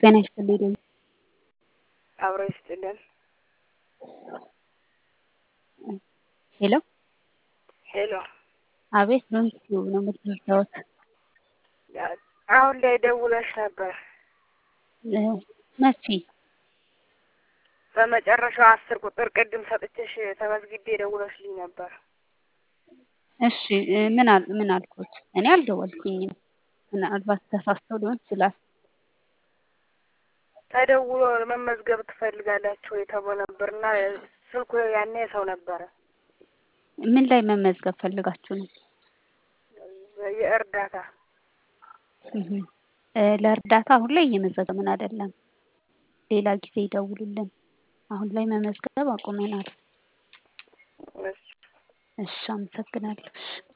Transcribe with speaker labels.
Speaker 1: ጤና ይስጥልኝ።
Speaker 2: አብሮ ይስጥልን።
Speaker 1: ሄሎ
Speaker 2: ሄሎ
Speaker 1: አቤት በምስሉ ነው የምትመጣወት?
Speaker 2: አሁን ላይ ደውለሽ ነበር።
Speaker 1: መቼ?
Speaker 2: በመጨረሻው አስር ቁጥር ቅድም ሰጥቼሽ ተመዝግቤ ደውለሽልኝ ነበር።
Speaker 1: እሺ ምን አል ምን አልኩት? እኔ አልደወልኩኝም። ምናልባት ተሳስተው ሊሆን ይችላል።
Speaker 2: ተደውሎ መመዝገብ ትፈልጋላችሁ ወይ ተብሎ ነበር እና ስልኩ ያኔ ሰው ነበረ።
Speaker 1: ምን ላይ መመዝገብ ፈልጋችሁ ነው?
Speaker 2: የእርዳታ
Speaker 1: እህ ለእርዳታ አሁን ላይ እየመዘገብን አይደለም። ሌላ ጊዜ ይደውሉልን። አሁን ላይ መመዝገብ አቁመናል።
Speaker 2: እሺ
Speaker 1: እሺ አመሰግናለሁ።